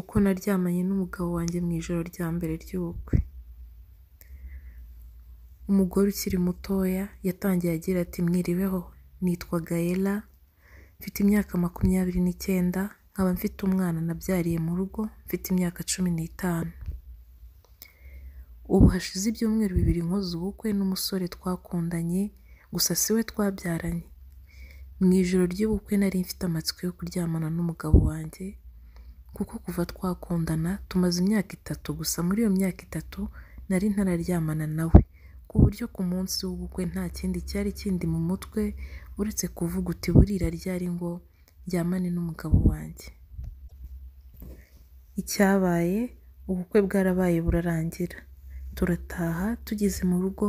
uko naryamanye n'umugabo wanjye mu ijoro rya mbere ry'ubukwe umugore ukiri mutoya yatangiye agira ati mwiriweho nitwa gahera mfite imyaka makumyabiri n'icyenda nkaba mfite umwana nabyariye mu rugo mfite imyaka cumi n'itanu ubu hashize ibyumweru bibiri nkoze ubukwe n'umusore twakundanye gusa si we twabyaranye mu ijoro ry'ubukwe nari mfite amatsiko yo kuryamana n'umugabo wanjye kuko kuva twakundana tumaze imyaka itatu gusa muri iyo myaka itatu nari ntararyamana nawe ku buryo ku munsi w'ubukwe nta kindi cyari kindi mu mutwe uretse kuvuga uti burira ryari ngo ryamane n'umugabo wanjye icyabaye ubukwe bwarabaye burarangira turataha tugeze mu rugo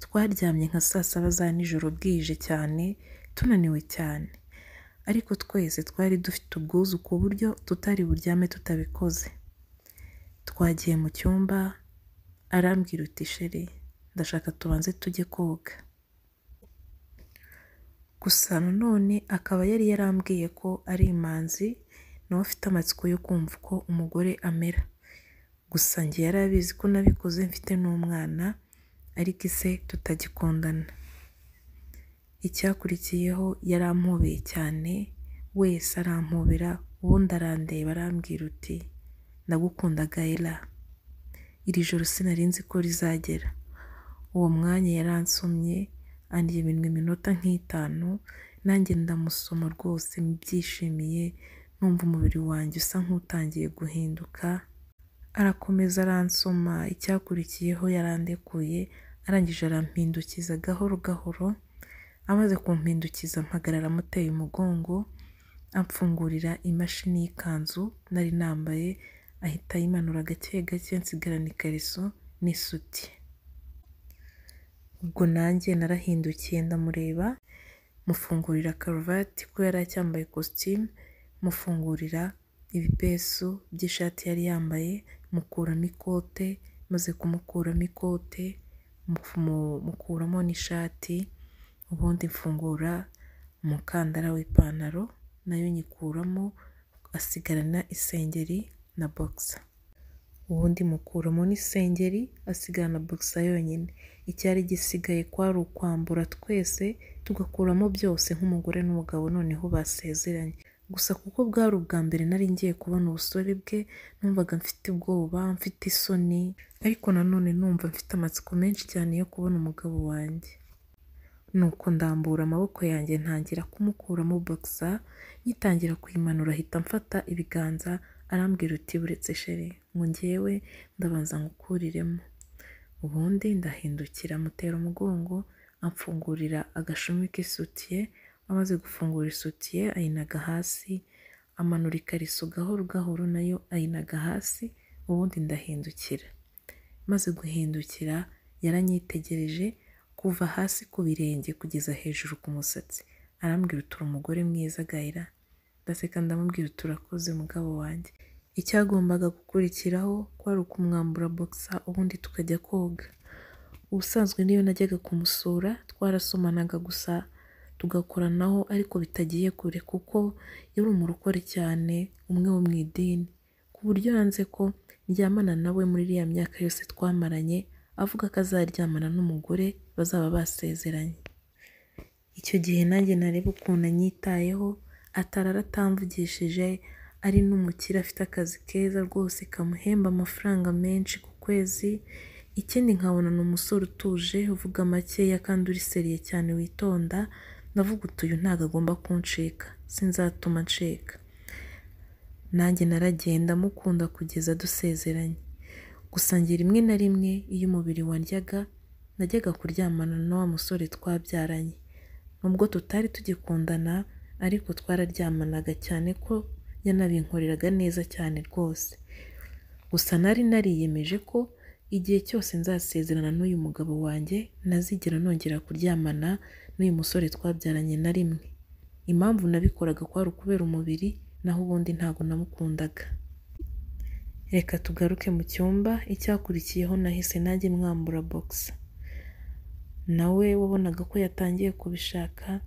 twaryamye nka saa saba za nijoro bwije cyane tunaniwe cyane ariko twese twari dufite ubwuzu ku buryo tutari buryame tutabikoze twagiye mu cyumba arambwira uti sheri ndashaka tubanze tujye koga gusa nanone akaba yari yarambwiye ko ari imanzi nawe afite amatsiko yo kumva uko umugore amera gusa njye yari abizi ko nabikoze mfite n'umwana ariko ise tutagikundana icyakurikiyeho yarampobeye cyane wese arampobera ubundi arandeba arambwira uti nagukundaga era iri joro sinarinzi ko rizagera uwo mwanya yaransomye andyemye iminota nk'itanu nanjye ndamusoma rwose mbyishimiye numva umubiri wanjye usa nk'utangiye guhinduka arakomeza aransoma icyakurikiyeho yarandekuye arangije arampindukiza gahoro gahoro amaze kumpindukiza mpagarara amuteye umugongo amfungurira imashini y'ikanzu nari nambaye ahita ayimanura gake gake nsigarana ikariso n'isuti ubwo nanjye narahindukiye ndamureba mufungurira karuvati ko yari acyambaye kositimu mufungurira ibipesu by'ishati yari yambaye mukuramo ikote maze kumukuramo ikote mukuramo n'ishati ubundi mfungura umukandara w'ipantaro nayo nyikuramo asigarana isengeri na bogisa ubundi mukuramo n'isengeri asigarana bogisa yonyine icyari gisigaye kwari ukwambura twese tugakuramo byose nk'umugore n'umugabo noneho basezeranye gusa kuko bwari ubwa mbere nari ngiye kubona ubusore bwe numvaga mfite ubwoba mfite isoni ariko nanone numva mfite amatsiko menshi cyane yo kubona umugabo wanjye nuko ndambura amaboko yanjye ntangira kumukuramo bogisa nyitangira kuyimanura ahita mfata ibiganza arambwira uti buretse shere ngo ngewe ndabanza ngukuriremo ubundi ndahindukira mutera umugongo amfungurira agashumi k'isutiye amaze gufungura isutiye ayinaga hasi amanura ikariso gahoro gahoro nayo ayinaga hasi ubundi ndahindukira maze guhindukira yaranyitegereje kuva hasi ku birenge kugeza hejuru ku musatsi arambwira uti umugore mwiza agahera ndaseka ndamubwira turakoze mugabo wanjye icyagombaga gukurikiraho kwari ukumwambura bogisa ubundi tukajya koga ubusanzwe niyo najyaga kumusura twarasomanaga gusa tugakoranaho ariko bitagiye kure kuko yari umurokore cyane umwe wo mu idini ku buryo yanze ko ryamana nawe muri iriya myaka yose twamaranye avuga ko azaryamana n'umugore bazaba basezeranye icyo gihe nanjye nareba ukuntu anyitayeho atarara atamvugishije ari n'umukire afite akazi keza rwose kamuhemba amafaranga menshi ku kwezi ikindi nkabona ni umusore utuje uvuga makeya kandi uriseriye cyane witonda ndavuga uti uyu ntabwo agomba kuncika sinzatuma ncika nanjye naragenda mukunda kugeza dusezeranye gusa njye rimwe na rimwe iyo umubiri waryaga najyaga kuryamana na wa musore twabyaranye nubwo tutari tugikundana ariko twararyamanaga cyane ko yanabinkoreraga neza cyane rwose gusa nari nariyemeje ko igihe cyose nzasezerana n'uyu mugabo wanjye nazigera nongera kuryamana n'uyu musore twabyaranye na rimwe impamvu nabikoraga kwari ukubera umubiri naho ubundi ntabwo namukundaga reka tugaruke mu cyumba icyakurikiyeho nahise nanjye mwambura bogisa nawe wabonaga ko yatangiye kubishaka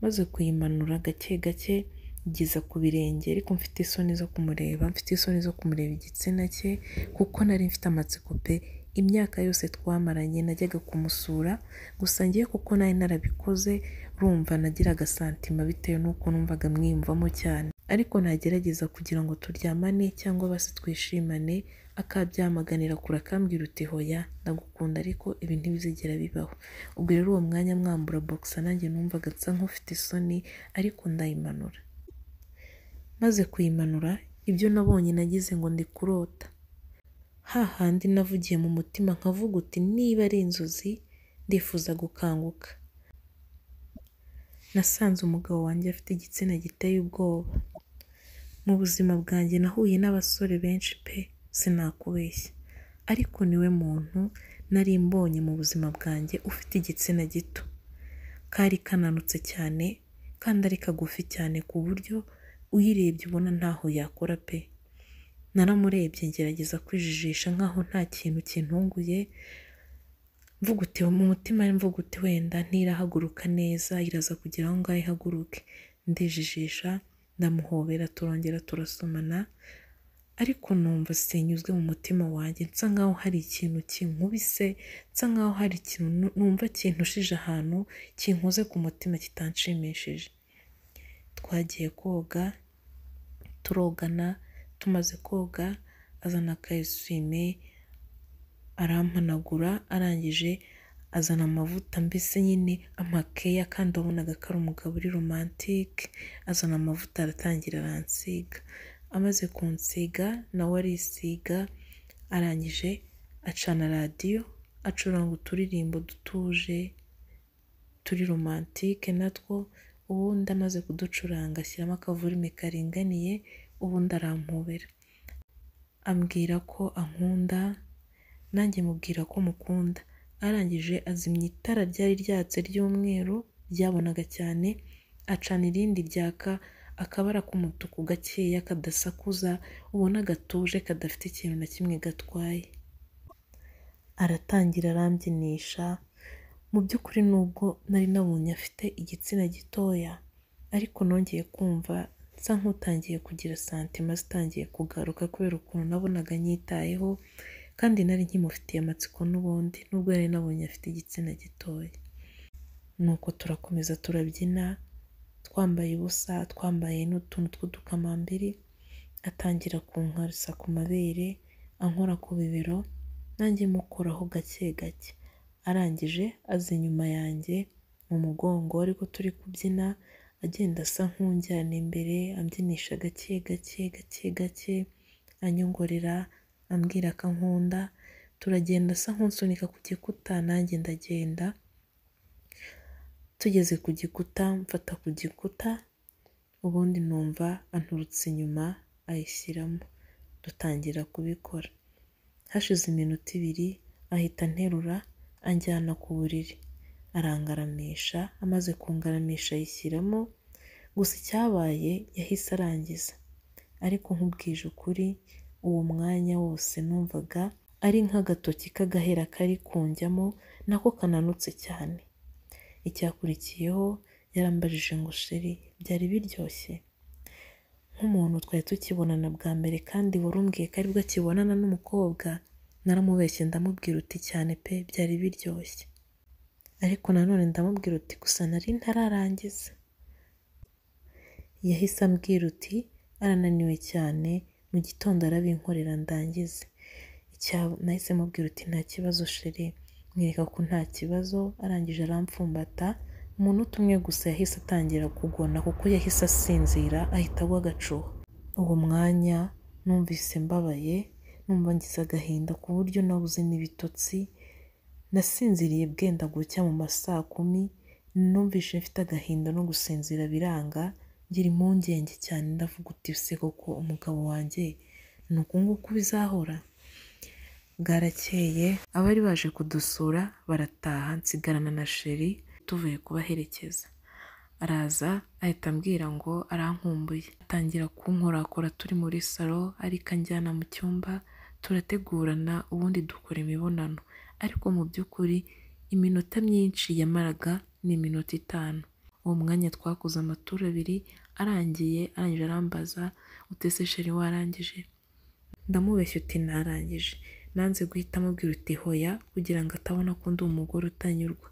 maze kuyimanura gake gake kugeza ku birenge ariko mfite isoni zo kumureba mfite isoni zo kumureba igitsina cye kuko nari mfite amatsiko pe imyaka yose twamaranye najyaga kumusura gusa ngiye kuko nari narabikoze rumva nagiraga santima bitewe n'uko numvaga mwiyumvamo cyane ariko nagerageza kugira ngo turyamane cyangwa basi twishimane akabyamaganira kure akambwira uti hoya ndagukunda ariko ibi ntibizigera bibaho ubwo rero uwo mwanya mwambura boxa nanjye numvaga nsa nk'ufite isoni ariko ndayimanura maze kuyimanura ibyo nabonye nagize ngo ndi kurota hahandi navugiye mu mutima nkavuga uti niba ari inzozi ndifuza gukanguka nasanze umugabo wanjye afite igitsina giteye ubwoba mu buzima bwanjye nahuye n'abasore benshi pe sinakubeshya ariko niwe muntu nari mbonye mu buzima bwanjye ufite igitsina gito kari kananutse cyane kandi ari kagufi cyane ku buryo uyirebye ubona ntaho yakora pe naramurebye ngerageza kwijijisha nkaho nta kintu kintunguye mvuga uti mu mutima mvuga uti wenda ntirahaguruka neza iraza kugira aho ngaho ihaguruke ndijijisha ndamuhobera turongera turasomana ariko numva sinyuzwe mu mutima wanjye nsa nkaho hari ikintu kinkubise nsa nkaho hari ikintu numva kintushije ahantu kinkoze ku mutima kitanshimishije twagiye koga turogana tumaze koga azana aka eswime arampanagura arangije azana amavuta mbese nyine amakeya kandi wabonaga ko ari umugabo uri romantike azana amavuta aratangira aransiga amaze kunsiga nawe arisiga arangije acana radiyo acuranga uturirimbo dutuje turi romantike natwo ubundi amaze kuducuranga ashyiramo akavurime karinganiye ubundi arampobera ambwira ko ankunda nanjye mubwira ko mukunda arangije azimya itara ryari ryatse ry'umweru ryabonaga cyane acana irindi ryaka akabara k'umutuku gakeya kadasakuza ubona gatuje kadafite ikintu na kimwe gatwaye aratangira arambyisha mu by'ukuri nubwo nari nabonye afite igitsina gitoya ariko nongeye kumva nsa nk'utangiye kugira santima zitangiye kugaruka kubera ukuntu nabonaga nyitayeho kandi nari nkimufitiye amatsiko n'ubundi nubwo yari nabonye afite igitsina gitoya nuko turakomeza turabyina twambaye ubusa twambaye n'utuntu tw'udukamambiri atangira kunkarisa ku mabere ankora ku bibero nanjye mukoraho gake gake arangije aza inyuma yanjye mu mugongo ariko turi kubyina agenda asa nk'unjyana imbere ambyinisha gake gake gake gake anyongorera ambwira ko nkunda turagenda asa nk'unsunika ku gikuta nanjye ndagenda tugeze ku gikuta mfata ku gikuta ubundi numva anturutse inyuma ayishyiramo dutangira kubikora hashize iminota ibiri ahita anterura anjyana ku buriri arangaramisha amaze kungaramisha ayishyiramo gusa icyabaye yahise arangiza ariko nk'ubwije ukuri uwo mwanya wose numvaga ari nk'agatoki k'agahera kari kunjyamo nako kananutse cyane icyakurikiyeho yarambajije ngo sheri byari biryoshye nk'umuntu twari tukibonana bwa mbere kandi wari umbwiye ko aribwo akibonana n'umukobwa naramubeshye ndamubwira uti cyane pe byari biryoshye ariko nanone ndamubwira uti gusa nari ntararangiza yahise ambwira uti arananiwe cyane mu gitondo arabinkorera ndangize nahise mubwira uti nta kibazo sheri mwereka ko nta kibazo arangije arampfumbata umunota umwe gusa yahise atangira kugona kuko yahise asinzira ahita agwa agacuho uwo mwanya numvise mbabaye numva ngize agahinda ku buryo nabuze n'ibitotsi nasinziriye bwenda gucya mu ma saa kumi numvise mfite agahinda no gusinzira biranga ngira impungenge cyane ndavuga uti se koko umugabo wanjye ni uku nguku bizahora bwarakeye abari baje kudusura barataha nsigarana na sheri tuvuye kubaherekeza araza ahita ambwira ngo arankumbuye atangira kunkorakora turi muri salo ariko anjyana mu cyumba turategurana ubundi dukora imibonano ariko mu by'ukuri iminota myinshi yamaraga ni iminota itanu uwo mwanya twakoze amatura abiri arangiye arangije arambaza utese sheri warangije ndamubeshya uti narangije nanze guhita amubwira uti hoya kugira ngo atabona ko ndi umugore utanyurwa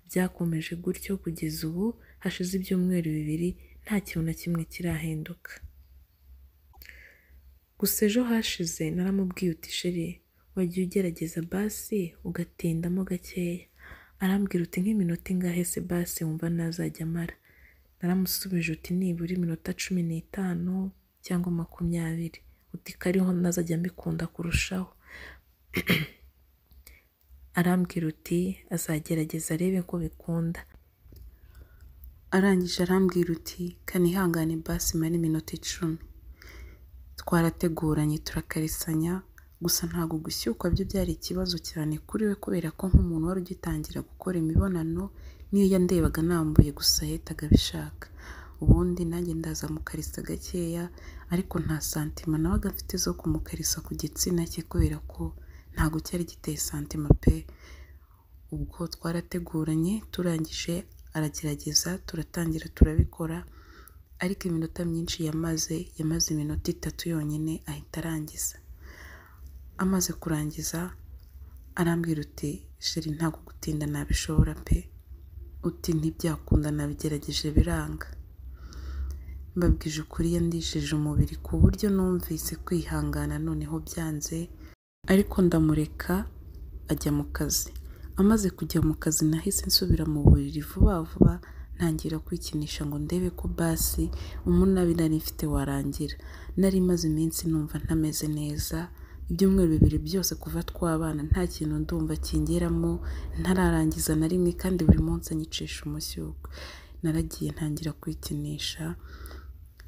byakomeje gutyo kugeza ubu hashize ibyumweru bibiri nta kintu na kimwe kirahinduka gusa ejo hashize naramubwiye uti sheri wagiye ugerageza basi ugatindamo gakeya arambwira uti nk'iminota ingahe se basi wumva ntazajya amara naramusubije uti nibura iminota cumi n'itanu cyangwa makumyabiri uti kariho ntazajya mbikunda kurushaho arambwira uti azagerageza arebe ko bikunda arangije arambwira uti kanihangane basi mara iminota icumi twarateguranye turakarisanya gusa ntabwo gushyukwa byo byari ikibazo cyane kuri we kubera ko nk'umuntu wari ugitangira gukora imibonano niyo yandebaga nambuye gusa yahitaga abishaka ubundi nanjye ndaza mukarisa gakeya ariko nta santima nawe agafite zo kumukarisa ku gitsina cye kubera ko ntabwo cyari giteye santima pe ubwo twarateguranye turangije aragerageza turatangira turabikora ariko iminota myinshi yamaze yamaze iminota itatu yonyine ahita arangiza amaze kurangiza arambwira uti sheri ntabwo gutinda nabishobora pe uti ntibyakunda nabigerageje biranga mbabwije ukuri yandishije umubiri ku buryo numvise kwihangana noneho byanze ariko ndamureka ajya mu kazi amaze kujya mu kazi nahise nsubira mu buriri vuba vuba ntangira kwikinisha ngo ndebe ko basi umunabi nari mfite warangira nari maze iminsi numva ntameze neza ibyumweru bibiri byose kuva twabana nta kintu ndumva kingeramo ntararangiza na rimwe kandi buri munsi anyicisha umushyuko naragiye ntangira kwikinisha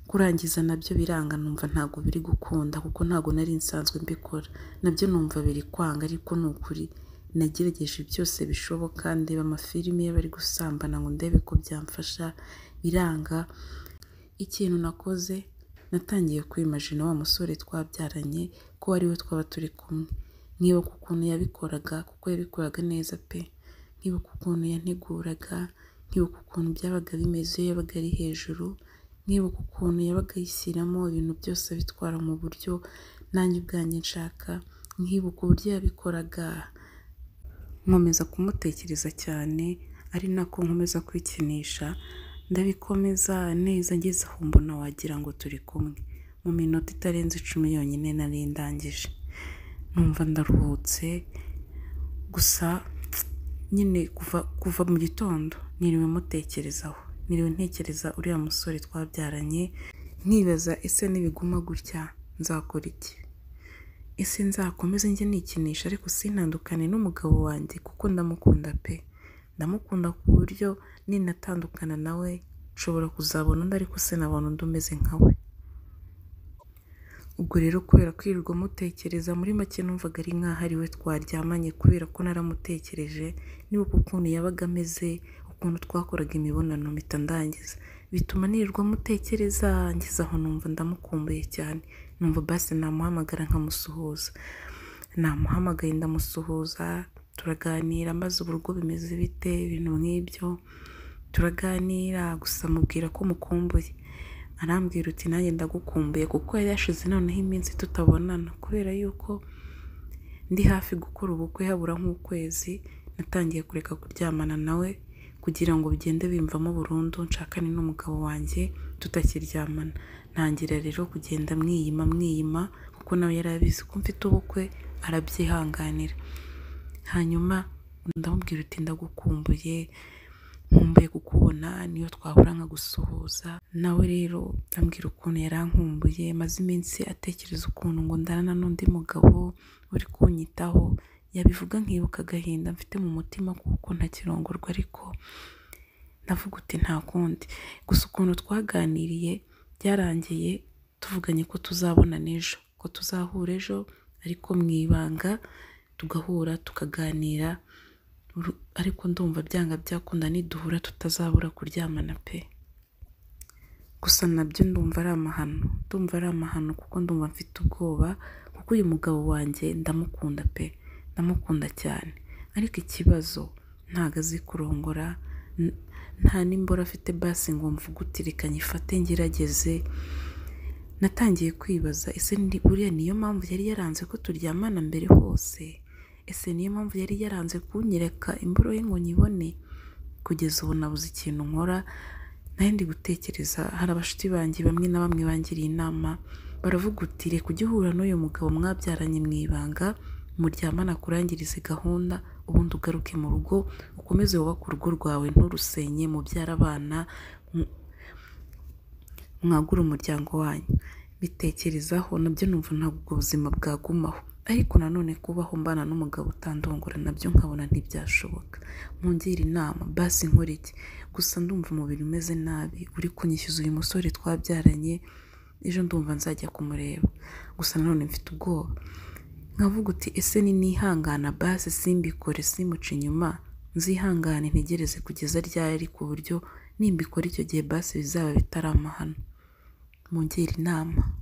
kurangiza nabyo biranga numva ntabwo biri gukunda kuko ntabwo nari nsanzwe mbikora nabyo numva biri kwanga ariko ni ukuri nagerageje byose bishoboka ndeba amafilimi y'abari gusambana ngo ndebe ko byamfasha biranga ikintu nakoze natangiye kwimajina wa musore twabyaranye ko ari we twaba turi kumwe nkibuka ukuntu yabikoraga kuko yabikoraga neza pe nkibuka ukuntu yanteguraga nkibuka ukuntu byabaga bimeze iyo yabaga ari hejuru nkibuka ukuntu yabaga yishyiramo ibintu byose abitwara mu buryo nanjye ubwanjye nshaka nkibuka uburyo yabikoraga nkomeza kumutekereza cyane ari nako nkomeza kwikinisha ndabikomeza neza ngeze aho mbona wagira ngo turi kumwe mu minota itarenze icumi yonyine nari ndangije numva ndaruhutse gusa nyine kuva kuva mu gitondo niriwe mutekerezaho niriwe ntekereza uriya musore twabyaranye nkibaza ese nibiguma gutya nzakora iki ese nzakomeze njye nikinisha ariko sintandukane n'umugabo wanjye kuko ndamukunda pe ndamukunda ku buryo ninatandukana nawe nshobora kuzabona undi ariko sinabona undi umeze nka we ubwo rero kubera kwirirwa mutekereza muri make numvaga ari nk'aho ari we twaryamanye kubera ko naramutekereje nibuka ukuntu yabaga ameze ukuntu twakoraga imibonano mpita ndangiza bituma nirirwa mutekereza ngeze aho numva ndamukumbuye cyane numva basi namuhamagara nkamusuhuza namuhamagaye ndamusuhuza turaganira maze uburyo bimeze bite ibintu nk'ibyo turaganira gusa mubwira ko mukumbuye arambwira uti nanjye ndagukumbuye kuko yari yashize noneho iminsi tutabonana kubera yuko ndi hafi gukora ubukwe habura nk'ukwezi natangiye kureka kuryamana nawe kugira ngo bigende bimvamo burundu nshakane n'umugabo wanjye tutakiryamana ntangira rero kugenda mwiyima mwiyima kuko nawe yari abizi ko mfite ubukwe arabyihanganira hanyuma ndamubwira uti ndagukumbuye nkumbuye kukubona niyo twahura nka gusuhuza nawe rero ambwira ukuntu yarankumbuye maze iminsi atekereza ukuntu ngo ndarana n'undi mugabo uri kunyitaho yabivuga nkibuka agahinda mfite mu mutima kuko ntakirongorwa ariko ndavuga uti nta kundi gusa ukuntu twaganiriye byarangiye tuvuganye ko tuzabonana ejo ko tuzahura ejo ariko mu ibanga tugahura tukaganira ariko ndumva byanga byakunda niduhura tutazabura kuryamana pe gusa nabyo ndumva ari amahano ndumva ari amahano kuko ndumva mfite ubwoba kuko uyu mugabo wanjye ndamukunda pe ndamukunda cyane ariko ikibazo ntago azi kurongora nta n'imboro afite basi ngo mvuge uti reka nyifate ngerageze natangiye kwibaza ese buriya niyo mpamvu yari yaranze ko turyamana mbere hose ese niyo mpamvu yari yaranze kunyereka imboro ye ngo nyibone kugeza ubu nabuze ikintu nkora nayo ndi gutekereza hari abashuti banjye bamwe na bamwe bangiriye inama baravuga uti reka ujye uhura n'uyu mugabo mwabyaranye mu ibanga muryamana akurangirize gahunda ubundi ugaruke mu rugo ukomeze wubake urugo rwawe nturusenye mubyara abana mwagure umuryango wanyu bitekerezaho nabyo numva ntabwo ubwo buzima bwagumaho ariko nanone kubaho mbana n'umugabo utandongora nabyo nkabona ntibyashoboka mungire inama basi nkore iki gusa ndumva umubiri umeze nabi uri kunyishyuza uyu musore twabyaranye ejo ndumva nzajya kumureba gusa nanone mfite ubwoba nkavuga uti ese ninihangana basi simbikore simuce inyuma nzihangane ntegereze kugeza ryari ku buryo nimbikora icyo gihe basi bizaba bitari amahano mungire inama